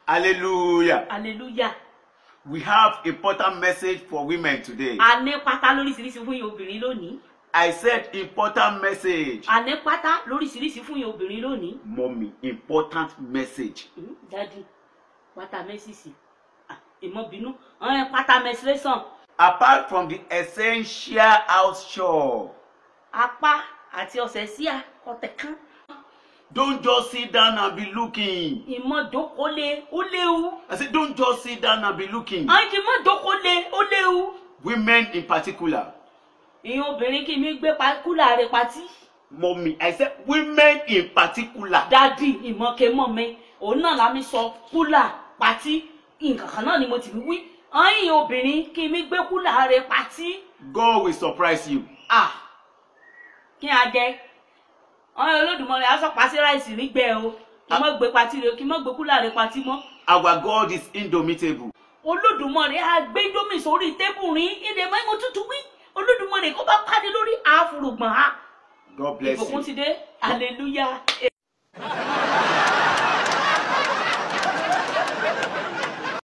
Hallelujah. hallelujah We have important message for women today. a ní pátá lóríṣiríṣi fún yín obìnrin lónìí I said important message. a ní pátá lóríṣiríṣi fún yín obìnrin lónìí Mommy, important message. Hmm, dadi pátá mẹ́sìsì Ah, ìmọ̀bínú ọ̀hún pátá mẹ́sìlẹ́sàn Apart from the essential house chore, apá àti ọ̀sẹ̀ sí ọ̀tẹ̀ kan don't just sit down and be looking. ìmọ̀dókòlé ó léwu I said, don't just sit down and be looking. àwọn kì í mọ̀dókòlé ó léwu Women in particular. ìyẹn obìnrin kì í mi gbé pa- kúlà rẹ̀ patí Mommy, I said, women in particular. dadi ìmọ̀kẹ́mọ̀ mi òun náà la mi sọ kúlà patí nǹkan kan náà ni mo ti fi wí ọyìn obìnrin kí mi gbé kúlà rẹ̀ patí God will surprise you. à kí a jẹ ọyìn olódùmọ̀rẹ́ aṣọ pàṣẹ ráìsì nígbẹ́ o kí mọ̀ gbé patí rẹ̀ kí mọ̀ gbé kúlà rẹ̀ patí mọ́ Our God is indomitable. olódùmọ̀rẹ́ àgbéjómi sórí tébù rin ìdè mẹ́mọ́ tútù wí olódùmọ̀rẹ́ kó bá pàdé lórí àfùrùgbọ̀n ha God bless ìbùkún you. ti dé hallelujah.